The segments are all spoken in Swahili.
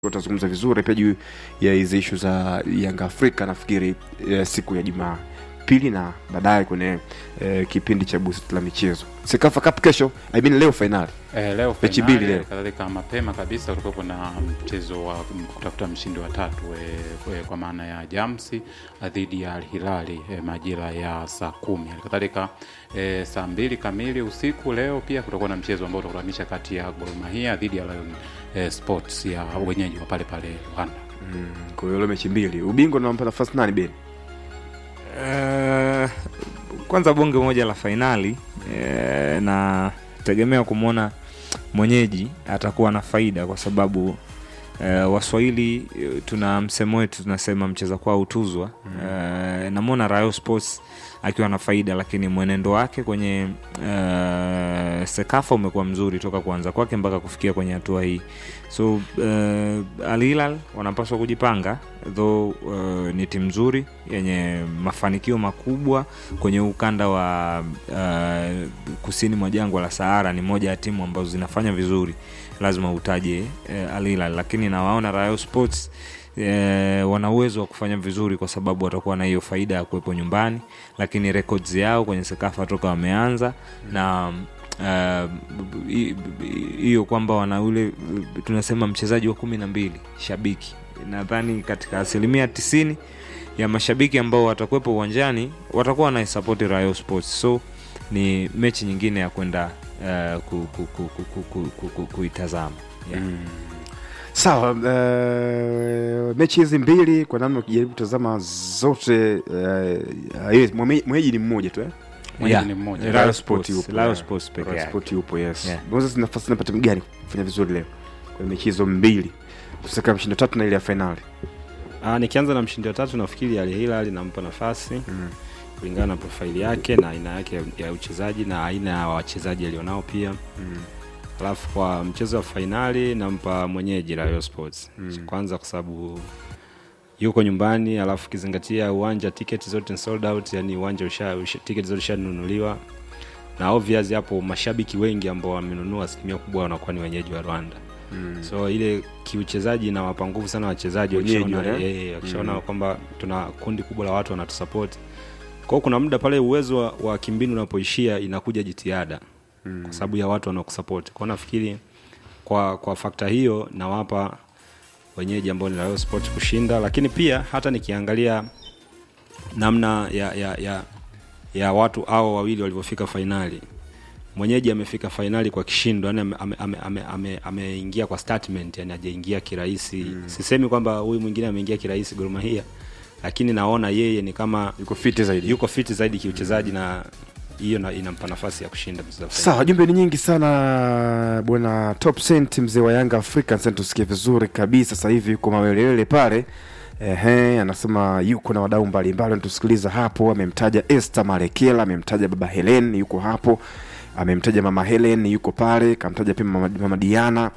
utazungumza vizuri pia juu ya hizi ishu za Yanga Afrika nafikiri eh, siku ya Jumaa pili na baadaye kwenye eh, kipindi cha busti la michezo Sekafa Cup kesho I mean leo fainali Eh, leo Mechi fainali, mbili leo. kadhalika mapema kabisa kulikuwa na mchezo wa kutafuta mshindi wa tatu e, e, kwa maana ya Jamsi dhidi ya Al Hilali e, majira ya saa kumi. Halikadhalika e, saa mbili kamili usiku leo pia kutakuwa na mchezo ambao utakutanisha kati ya Gor Mahia dhidi ya Lion e, Sports ya wenyeji wa pale pale Rwanda. mm, kwa hiyo leo mechi mbili ubingwa unampa nafasi nani Ben Eh, kwanza bonge moja la fainali eh, na tegemea kumwona mwenyeji atakuwa na faida kwa sababu eh, waswahili eh, tuna msemo wetu tunasema mcheza kwao hutuzwa eh, namwona Rayo Sports akiwa na faida lakini mwenendo wake kwenye eh, sekafa umekuwa mzuri toka kuanza kwake mpaka kufikia kwenye hatua hii so uh, Al Hilal wanapaswa kujipanga though uh, ni timu nzuri yenye mafanikio makubwa kwenye ukanda wa uh, kusini mwa jangwa la Sahara. Ni moja ya timu ambazo zinafanya vizuri, lazima utaje uh, Al Hilal, lakini nawaona Rayo Sports eh, wana uwezo wa kufanya vizuri kwa sababu watakuwa na hiyo faida ya kuwepo nyumbani, lakini records yao kwenye Sekafa toka wameanza na uh, hi- hiyo kwamba wana ule tunasema mchezaji wa kumi na mbili shabiki nadhani katika asilimia tisini ya mashabiki ambao watakuwepo uwanjani watakuwa wanaisapoti Rayo Sports so ni mechi nyingine ya kwenda uh, ku, ku, ku, ku, ku, ku, ku, ku, kuitazama yeah. sawa uh, mechi hizi mbili kwa namna ukijaribu kutazama zote uh, yes, mwenye- mwenyeji ni mmoja tu eh? Mwenyeji Yeah. ni mmoja. Rayo Rayo Sports, Sport yupo, Rayo yeah. Sports peke Rayo yake. Sport yupo yes Yeah. Moses nafasi napata gani kufanya vizuri leo kwenye mechi hizo mbili kusaka mshindo tatu na ile ya fainali Ah, nikianza na mshindi wa tatu nafikiri Al Hilal nampa nafasi kulingana na profaili yake na aina yake ya- ya uchezaji na aina ya wachezaji alionao pia alafu kwa mchezo wa fainali nampa mwenyeji Rayo Sports kwanza kwa sababu yuko nyumbani alafu ukizingatia uwanja tiketi zote ni sold out yani uwanja usha, usha, tiketi zote ushanunuliwa na obvious hapo mashabiki wengi ambao wamenunua asilimia kubwa wanakuwa ni wenyeji wa Rwanda so ile kiuchezaji inawapa nguvu sana wachezaji Wenyeji wakishaona wale? eh, wakishaona kwamba tuna kundi kubwa la watu wanatusapoti kwa hiyo kuna muda pale uwezo wa, wa kimbinu unapoishia inakuja jitihada kwa sababu ya watu wanaokusapoti kwao nafikiri kwa kwa fakta hiyo nawapa wenyeji ambao ni Rayon Sports kushinda lakini pia hata nikiangalia namna ya ya, ya, ya watu hao wawili walivyofika fainali mwenyeji amefika fainali kwa kishindo yani ameingia ame, ame, ame, ameingia kwa statement yani ajaingia kirahisi sisemi kwamba huyu mwingine ameingia kirahisi Gor Mahia lakini naona yeye ni kama yuko fiti zaidi yuko fiti zaidi kiuchezaji na hiyo na- inampa nafasi ya kushinda mchezo wa fainali. sawa jumbe ni nyingi sana bwana top Cent, mzee wa yanga afrika sasa tusikie vizuri kabisa sasa hivi yuko mawelewele pale Ehe, anasema yuko na wadau mbalimbali wanatusikiliza hapo amemtaja Esther Marekela amemtaja baba Helen yuko hapo amemtaja mama Helen yuko pale kamtaja pia mama, mama Diana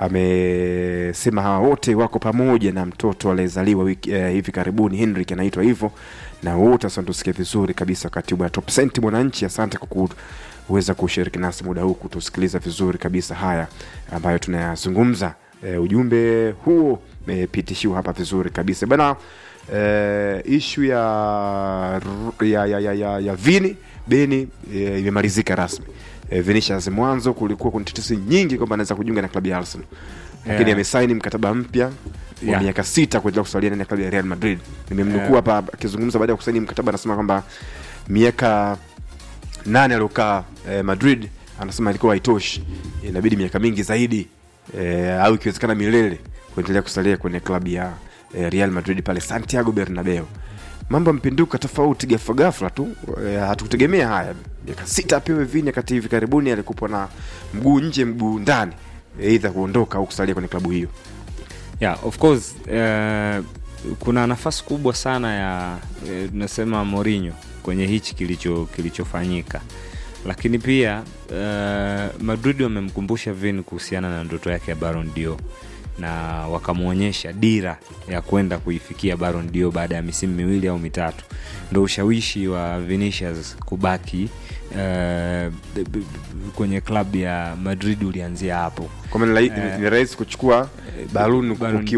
amesema hawa wote wako pamoja na mtoto aliyezaliwa wiki- eh, hivi karibuni Henrik anaitwa hivyo na wote sasa tusikie vizuri kabisa katibu ya top Cent mwananchi asante kwa ku kuweza kushiriki nasi muda huu kutusikiliza vizuri kabisa haya ambayo tunayazungumza e, ujumbe huo umepitishiwa hapa vizuri kabisa bana e, ishu ya, ya, ya, ya, ya, ya vini beni e, imemalizika rasmi e, Vinicius mwanzo kulikuwa kuna tetesi nyingi kwamba anaweza kujiunga na klabu ya Arsenal lakini Yeah. amesaini mkataba mpya wa Yeah. miaka sita kuendelea kusalia ndani ya klabu ya Real Madrid nimemnukuu hapa akizungumza baada ya kusaini mkataba anasema kwamba miaka nane aliokaa eh, Madrid anasema ilikuwa haitoshi, inabidi miaka mingi zaidi eh, au ikiwezekana milele kuendelea kusalia kwenye klabu ya eh, Real Madrid pale Santiago Bernabeu. Mambo yampinduka tofauti ghafla ghafla tu eh, hatukutegemea haya. Miaka sita apewe Vini, wakati hivi karibuni alikuwa na mguu nje mguu ndani, aidha kuondoka au kusalia kwenye klabu hiyo. yeah, of course eh, kuna nafasi kubwa sana ya eh, tunasema Mourinho kwenye hichi kilicho kilichofanyika lakini pia eh, Madrid wamemkumbusha Vini kuhusiana na ndoto yake ya Ballon d'Or na wakamwonyesha dira ya kwenda kuifikia Ballon d'Or baada ya misimu miwili au mitatu. Ndo ushawishi wa Vinicius kubaki eh, b- b- kwenye klabu ya madrid ulianzia hapo kwa maana ni rahisi- ni rahisi kuchukua baluni baluni